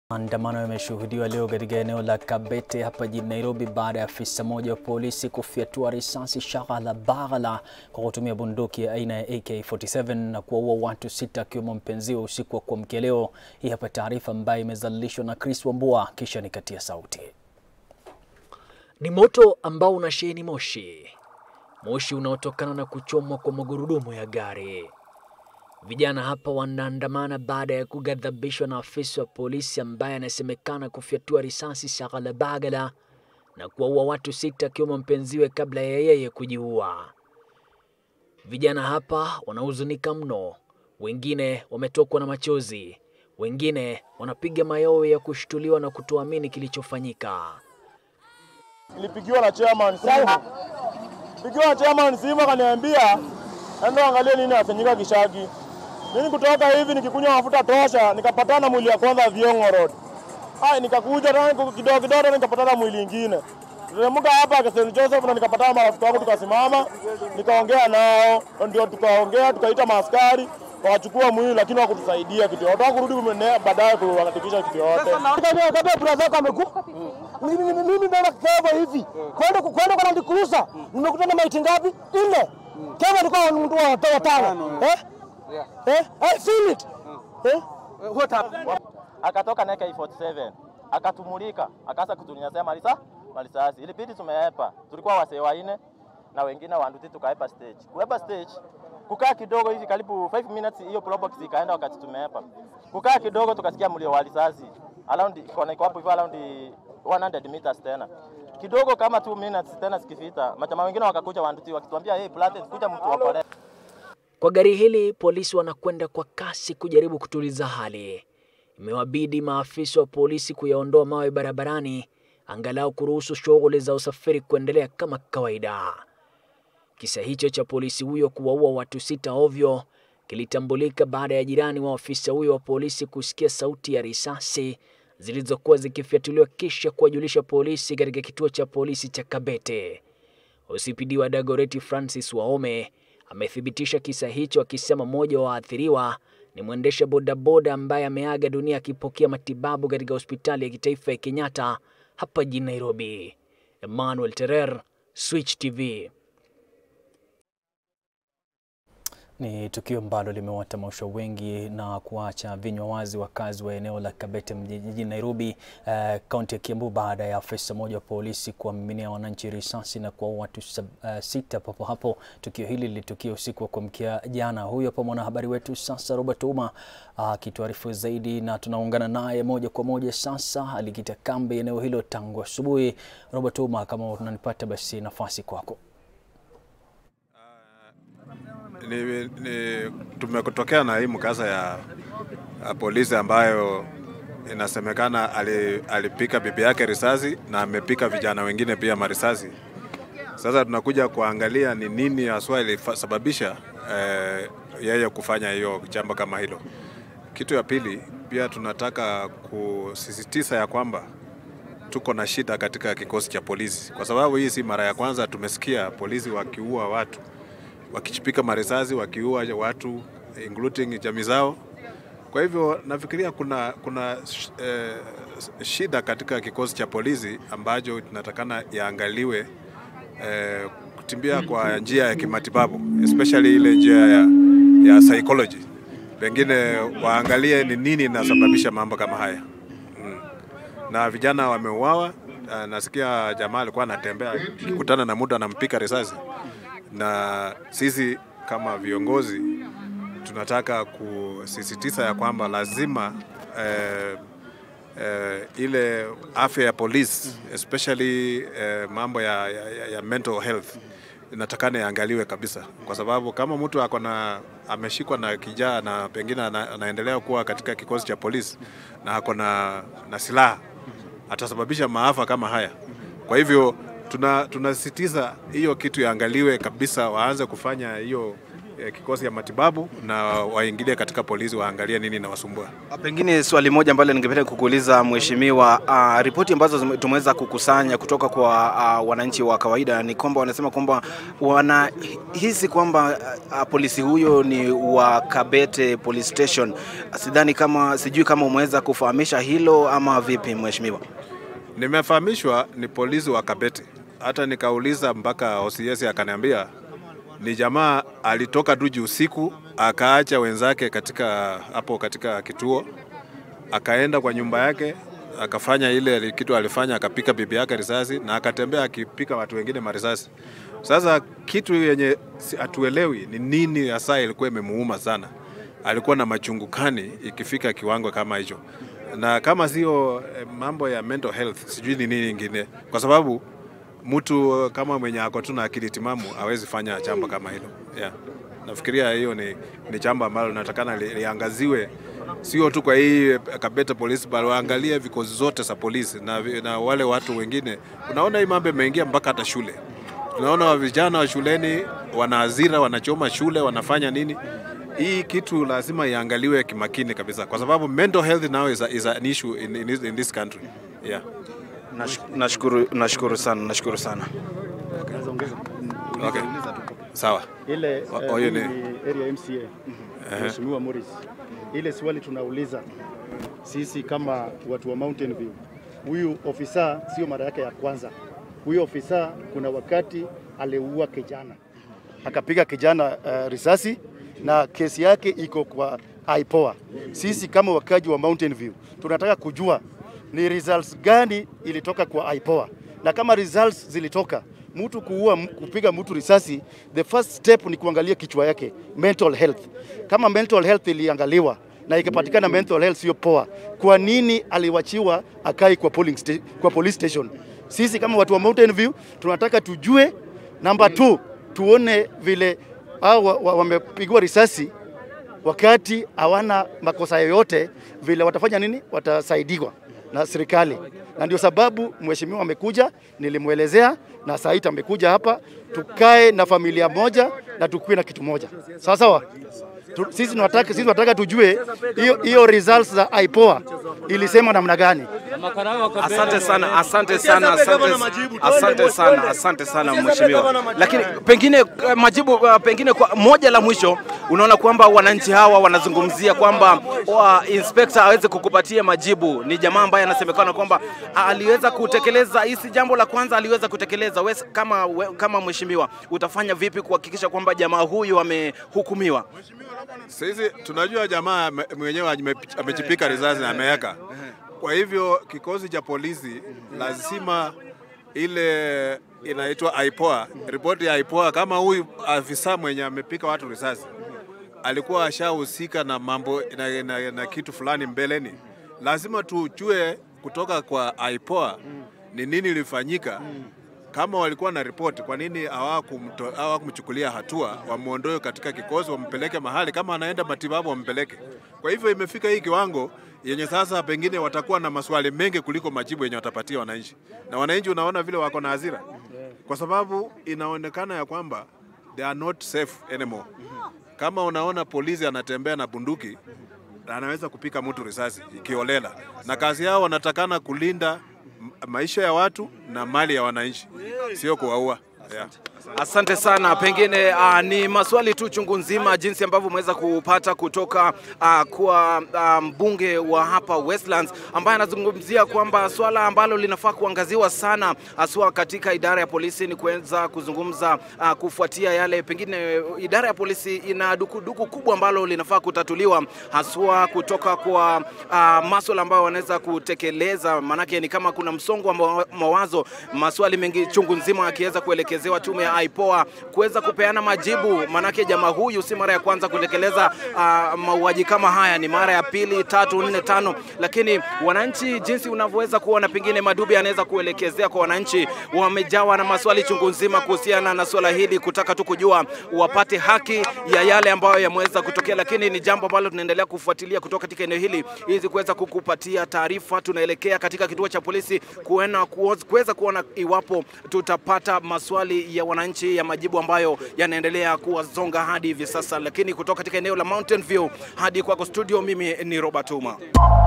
Maandamano yameshuhudiwa leo katika eneo la Kabete hapa jijini Nairobi baada ya afisa mmoja wa polisi kufyatua risasi shaghala baghala kwa kutumia bunduki ya aina ya AK47 na kuwaua watu sita akiwemo mpenziwe usiku wa kuamkia leo. Hii hapa taarifa ambayo imezalilishwa na Chris Wambua kisha nikatia sauti. Ni moto ambao unasheheni moshi, moshi unaotokana na kuchomwa kwa magurudumu ya gari. Vijana hapa wanaandamana baada ya kughadhabishwa na afisa wa polisi ambaye anasemekana kufyatua risasi shaghala baghala na kuwaua watu sita akiwemo mpenziwe kabla ya yeye kujiua. Vijana hapa wanahuzunika mno, wengine wametokwa na machozi, wengine wanapiga mayowe ya kushtuliwa na kutoamini kilichofanyika. Nilipigiwa na chairman simu, pigiwa na chairman simu akaniambia enda angalie nini afanyika Kishagi. Mimi kutoka hivi nikikunywa mafuta tosha, nikapatana mwili ya kwanza Viongo Road. Ai, nikakuja tena kidogo kidogo nikapatana mwili ingine. Tulimuka hapa kwa St. Joseph na nikapatana marafiki wangu tukasimama, nikaongea nao, ndio tukaongea tukaita maaskari wakachukua mwili lakini hawakutusaidia kitu yote. Hawakurudi kumene baadaye kuhakikisha kitu yote. Kabla brother yako amekufa. Mimi mimi mimi mbona kevo hivi? Kwenda kwenda kwa Land Cruiser. Nimekutana maiti ngapi? Nne. Kevo alikuwa mtu wa watano. Eh? Eh? Eh, feel it. Eh? Akatoka na AK47 akatumulika, akaanza kutunyanyasa malisa malisasi. Ilibidi tumeepa, tulikuwa wasee wanne na wengine wanduti, tukaepa stage. Kuepa stage kukaa kidogo hivi karibu 5 minutes, hiyo probox ikaenda wakati tumeepa. Kukaa kidogo tukasikia mlio wa risasi around iko iko hapo hivyo around 100 meters tena kidogo kama 2 minutes tena sikifita, majamaa wengine wakakuja wanduti wakituambia hey, brother, kuja mtu wapole Kwa gari hili polisi wanakwenda kwa kasi kujaribu kutuliza hali. Imewabidi maafisa wa polisi kuyaondoa mawe barabarani angalau kuruhusu shughuli za usafiri kuendelea kama kawaida. Kisa hicho cha polisi huyo kuwaua watu sita ovyo kilitambulika baada ya jirani wa afisa huyo wa polisi kusikia sauti ya risasi zilizokuwa zikifyatuliwa kisha kuwajulisha polisi katika kituo cha polisi cha Kabete. OCPD wa Dagoretti Francis Waome amethibitisha kisa hicho akisema mmoja wa waathiriwa ni mwendesha bodaboda ambaye ameaga dunia akipokea matibabu katika hospitali ya kitaifa ya Kenyatta hapa jijini Nairobi. Emmanuel Terer, Switch TV. Ni tukio ambalo limewatamausha wengi na kuacha vinywa wazi wakazi wa eneo la Kabete jijini Nairobi, kaunti uh, ya Kiambu baada ya afisa mmoja wa polisi kuwamiminia wananchi risasi na kuwaua watu uh, sita papo hapo. Tukio hili lilitukia usiku wa kuamkia jana. Huyu hapa mwanahabari wetu sasa Robert Uma akituarifu uh, zaidi, na tunaungana naye moja kwa moja sasa. Alikita kambi eneo hilo tangu asubuhi. Robert Uma, kama unanipata basi nafasi kwako. Ni, ni, tumekutokea na hii mkasa ya, ya polisi ambayo inasemekana alipika bibi yake risasi na amepika vijana wengine pia marisasi. Sasa tunakuja kuangalia ni nini haswa ilisababisha eh, yeye kufanya hiyo jambo kama hilo. Kitu ya pili pia tunataka kusisitiza ya kwamba tuko na shida katika kikosi cha polisi, kwa sababu hii si mara ya kwanza tumesikia polisi wakiua watu wakichipika marisasi wakiua watu including jamii zao. Kwa hivyo nafikiria kuna, kuna eh, shida katika kikosi cha polisi ambacho tunatakana yaangaliwe eh, kutimbia kwa njia ya kimatibabu especially ile njia ya, ya psychology, pengine waangalie ni nini inasababisha mambo kama haya mm. Na vijana wameuawa. Nasikia jamaa alikuwa anatembea akikutana na mtu anampika risasi na sisi kama viongozi tunataka kusisitiza ya kwamba lazima eh, eh, ile afya ya polisi especially eh, mambo ya, ya, ya mental health inatakana iangaliwe kabisa, kwa sababu kama mtu ako na ameshikwa na kijaa na pengine ana, anaendelea kuwa katika kikosi cha polisi na ako na, na silaha atasababisha maafa kama haya. Kwa hivyo tunasisitiza tuna hiyo kitu yaangaliwe kabisa, waanze kufanya hiyo eh, kikosi ya matibabu na waingilie katika polisi waangalie nini inawasumbua. Pengine swali moja ambalo ningependa kukuuliza mheshimiwa, uh, ripoti ambazo zime- tumeweza kukusanya kutoka kwa uh, wananchi wa kawaida ni kwamba wanasema kwamba wanahisi kwamba uh, polisi huyo ni wa Kabete Police Station. Sidhani kama, sijui kama umeweza kufahamisha hilo ama vipi mheshimiwa? Nimefahamishwa ni polisi wa Kabete, hata nikauliza mpaka OCS akaniambia ni jamaa alitoka Duji usiku akaacha wenzake katika hapo katika kituo, akaenda kwa nyumba yake akafanya ile kitu alifanya, akapika bibi yake risasi na akatembea akipika watu wengine marisasi. Sasa kitu yenye si- hatuelewi ni nini hasa ilikuwa imemuuma sana, alikuwa na machungu kani ikifika kiwango kama hicho, na kama sio eh, mambo ya mental health, sijui ni nini ingine, kwa sababu mtu kama mwenye ako tu na akili timamu hawezi fanya jambo kama hilo yeah. Nafikiria hiyo ni, ni jambo ambalo natakana li, liangaziwe sio tu kwa hii Kabete polisi bali waangalie vikosi zote za polisi na, vi- na wale watu wengine. Unaona hii mambo imeingia mpaka hata shule. Tunaona wa vijana wa shuleni wana hasira, wanachoma shule, wanafanya nini. Hii kitu lazima iangaliwe kimakini kabisa, kwa sababu mental health now is, a, is an issue in, in, this, in this country yeah. Nash- Nashukuru, nashukuru sana, nashukuru sana. Okay. Sawa. ile O- eh, huyu hii ni- ni area MCA Mheshimiwa Morris, ile swali tunauliza sisi kama watu wa Mountain View, huyu ofisa sio mara yake ya kwanza. Huyu ofisa kuna wakati aliua kijana, akapiga kijana uh, risasi na kesi yake iko kwa IPOA. Sisi kama wakaji wa Mountain View tunataka kujua ni results gani ilitoka kwa IPOA, na kama results zilitoka mtu kuua kupiga mtu risasi, the first step ni kuangalia kichwa yake, mental health. Kama mental health iliangaliwa na ikapatikana mental health sio poa, kwa nini aliwachiwa akai kwa polling sta kwa police station? Sisi kama watu wa Mountain View tunataka tujue. Number two, tuone vile hao wa- wa- wamepigwa risasi wakati hawana makosa yoyote, vile watafanya nini? Watasaidiwa na serikali, na ndio sababu mheshimiwa amekuja, nilimwelezea na Saita amekuja hapa, tukae na familia moja na tukue na kitu moja, sawa sawa. Tu- Sisi tunataka sisi tunataka tujue hiyo hiyo results za IPOA ilisema namna gani. Asante sana, asante sana, asante, asante sana, asante sana mheshimiwa. Lakini pengine eh, majibu eh, pengine kwa moja la mwisho, unaona kwamba wananchi hawa wanazungumzia kwamba wa inspector aweze kukupatia majibu. Ni jamaa ambaye anasemekana kwamba aliweza kutekeleza hisi jambo la kwanza aliweza kutekeleza. Wewe kama we, kama mheshimiwa utafanya vipi kuhakikisha kwamba jamaa huyu amehukumiwa? Sisi tunajua jamaa ame- mwenyewe ame- amejipika risasi na ameweka. Kwa hivyo kikosi cha polisi lazima ile inaitwa IPOA, ripoti ya IPOA, kama huyu afisa mwenye amepika watu risasi alikuwa ashahusika na mambo na, na, na kitu fulani mbeleni, lazima tujue kutoka kwa IPOA ni nini ilifanyika kama walikuwa na ripoti, kwa nini hawakumto- hawakumchukulia hatua, wamwondoe katika kikosi, wampeleke mahali, kama anaenda matibabu wampeleke. Kwa hivyo imefika hii kiwango yenye sasa pengine watakuwa na maswali mengi kuliko majibu yenye watapatia wananchi, na wananchi unaona vile wako na hasira, kwa sababu inaonekana ya kwamba they are not safe anymore. Kama unaona polisi anatembea na bunduki anaweza kupika mtu risasi ikiolela, na kazi yao wanatakana kulinda m- maisha ya watu na mali ya wananchi, sio kuwaua. Yeah. Asante sana. Pengine uh, ni maswali tu chungu nzima, jinsi ambavyo umeweza kupata kutoka uh, kwa uh, mbunge wa hapa Westlands ambaye anazungumzia kwamba swala ambalo linafaa kuangaziwa sana haswa katika idara ya polisi ni kuweza kuzungumza uh, kufuatia yale, pengine idara ya polisi ina dukuduku kubwa ambalo linafaa kutatuliwa haswa kutoka kwa uh, maswala ambayo wanaweza kutekeleza, maanake ni kama kuna msongo wa mawa- mawazo, maswali mengi chungu nzima akiweza kuelekezewa tume ya IPOA kuweza kupeana majibu, maanake jamaa huyu si mara ya kwanza kutekeleza uh, mauaji kama haya, ni mara ya pili, tatu, nne, tano. Lakini wananchi, jinsi unavyoweza kuona, pengine Madubi anaweza kuelekezea kwa wananchi, wamejawa na maswali chungu nzima kuhusiana na swala hili, kutaka tu kujua wapate haki ya yale ambayo yameweza kutokea, lakini ni jambo ambalo tunaendelea kufuatilia kutoka katika eneo hili ili kuweza kukupatia taarifa. Tunaelekea katika kituo cha polisi kuena- kuweza kuona iwapo tutapata maswali ya wananchi wananchi ya majibu ambayo yanaendelea kuwazonga hadi hivi sasa. Lakini kutoka katika eneo la Mountain View hadi kwako studio, mimi ni Robert Uma.